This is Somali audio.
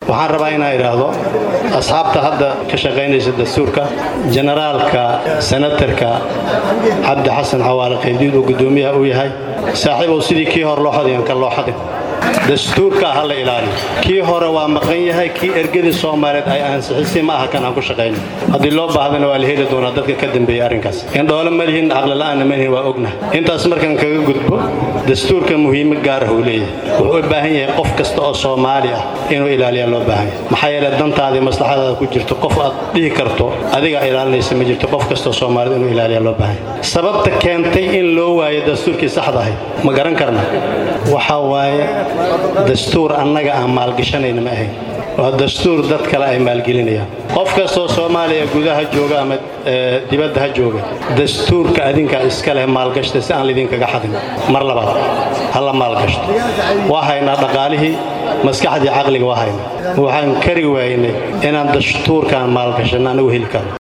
waxaan rabaa inaan idhaahdo asxaabta hadda ka shaqaynaysa dastuurka generaalka senatarka cabdi xasan xawaale qaybdiid uu guddoomiyaha u yahay saaxiibow sidii kii hore loo xadayan ka loo xadin dastuurka ha la ilaaliyo kii hore waa maqan yahay kii ergadii soomaaliyeed ay ansixisay ma aha kan aan ku shaqayno haddii loo baahdana waa la heli doonaa dadka ka dambeeya arrinkaas indhoole ma lihin aqlila'aanna ma lihin waa ognahay intaas markaan kaga gudbo dastuurka muhiimo gaarah uu leeyahay wuxuu u baahan yahay qof kasta oo soomaali ah inuu ilaaliyaa loo baahan yahay maxaa yeele dantaadii maslaxadaada ku jirto qof aad dhihi karto adigaa ilaalinaysa ma jirto qof kastoo soomaalida inuu ilaaliyaa loo baahan yahay sababta keentay in loo waayo dastuurkii saxda ahay ma garan karna waxaa waaye dastuur annaga aan maalgashanayna ma ahayn waa dastuur dad kale ay maalgelinayaan qof kastoo soomaaliya gudaha jooga ama dibadda ha jooga dastuurka adinkaa iska leh maalgashta si aan laydinkaga xadin mar labaad ha la maalgashto waa haynaa dhaqaalihii maskaxdii caqliga waa haynaa waxaan kari waynay inaan dastuurkaan maalgashanno anagu heli karo